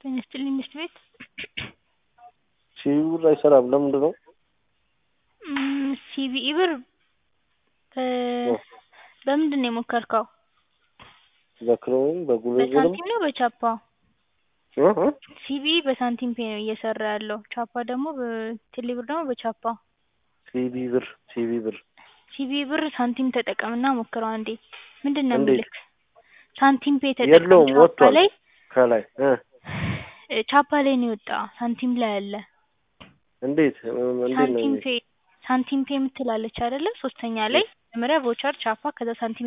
ጤና ይስጥልኝ ትምህርት ቤት ሲቪ ብር አይሰራም ለምንድን ነው? ሲቪኢ ብር በምንድን ነው የሞከርከው? በክሮም በጉልበትም በሳንቲም ነው በቻፓ? እ እ ሲቪኢ በሳንቲም ፔይ ነው እየሰራ ያለው ቻፓ ደግሞ ቴሌ ብር ደግሞ በቻፓ ሲቪ ብር ሲቪ ብር ሲቪኢ ብር ሳንቲም ተጠቀምና ሞክረው አንዴ ምንድን ነው እንዴት? የሚልክ ሳንቲም ፔይ ተጠቀም የለውም ቻፓ ወጥቷል ላይ ከላይ እ ቻፓ ላይ ነው የወጣ ሳንቲም ላይ አለ እንዴት እንዴት ነው ሳንቲም የሚል ፔይ ሳንቲም ፔይ የምትላለች አይደለ ሶስተኛ ላይ መጀመሪያ ቮቸር ቻፓ ከዛ ሳንቲም